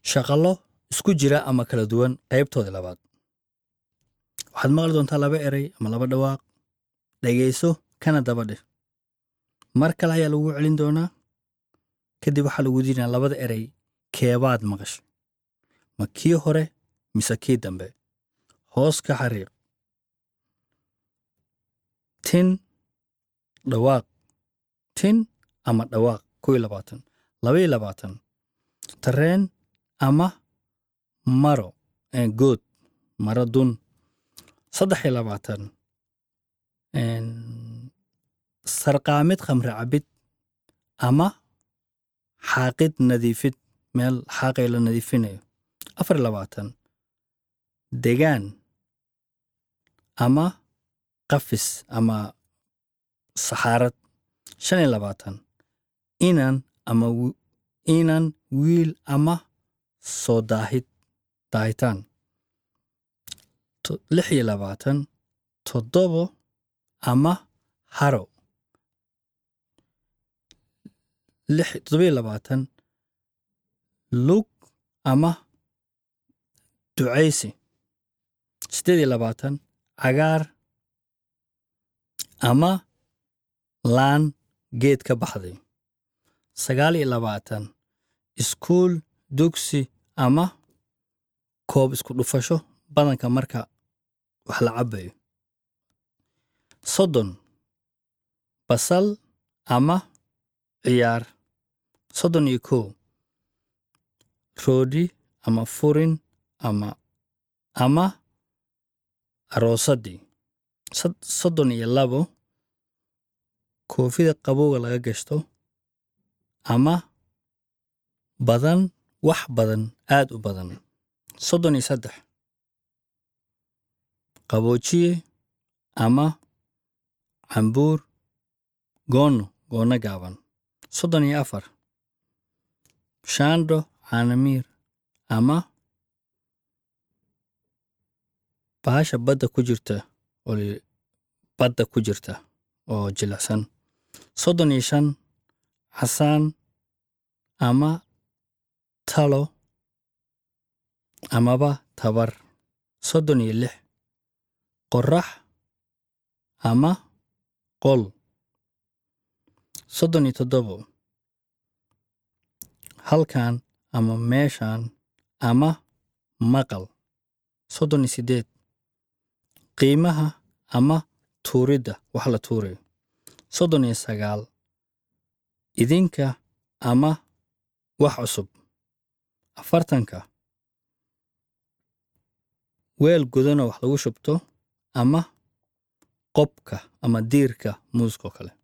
shaqallo isku jira ama kala duwan qaybtoodii labaad waxaad maqli doontaa laba erey ama laba dhawaaq dhegayso kana daba dheh mar kale ayaa lagu celin doonaa kadib waxaa lagu diinaa labada erey keebaad maqash ma kii hore mise kii dambe hoos ka xariiq tin dhawaaq tin ama dhawaaq kow iyo labaatan laba iyo labaatan tareen ama maro ee good maro dun saddex iyo labaatan een, sarqaamid khamri cabid ama xaaqid nadiifid meel xaaqay la nadiifinayo afar iyo labaatan degaan ama qafis ama saxaarad shan iyo labaatan inan ama wi- inan wiil ama soo daahid daahitaan To- lix iyo labaatan toddobo ama haro lix toddoba iyo labaatan lug ama ducaysi siddeed iyo labaatan cagaar ama laan geed ka baxday sagaal iyo labaatan iskuul dugsi ama koob isku dhufasho badanka marka wax la cabayo soddon basal ama ciyaar soddon iyo kow roodhi ama furin ama ama aroosadii Sod- soddon iyo labo koofida qabowga laga gashto ama badan wax badan aad u badan soddon iyo saddex qaboojiye ama cambuur goono goono gaaban soddon iyo afar shaandho caanamiir ama bahasha badda ku jirta oo li- badda ku jirta oo jilicsan soddon iyo shan casaan ama talo amaba tabar soddon iyo lix qorax ama qol soddon iyo toddobo halkan ama meeshan ama maqal soddon iyo siddeed qiimaha ama tuuridda wax la tuurayo soddon iyo sagaal idinka ama wax cusub afartanka weel gudanoo wax lagu shubto ama qobka ama diirka muuskoo kale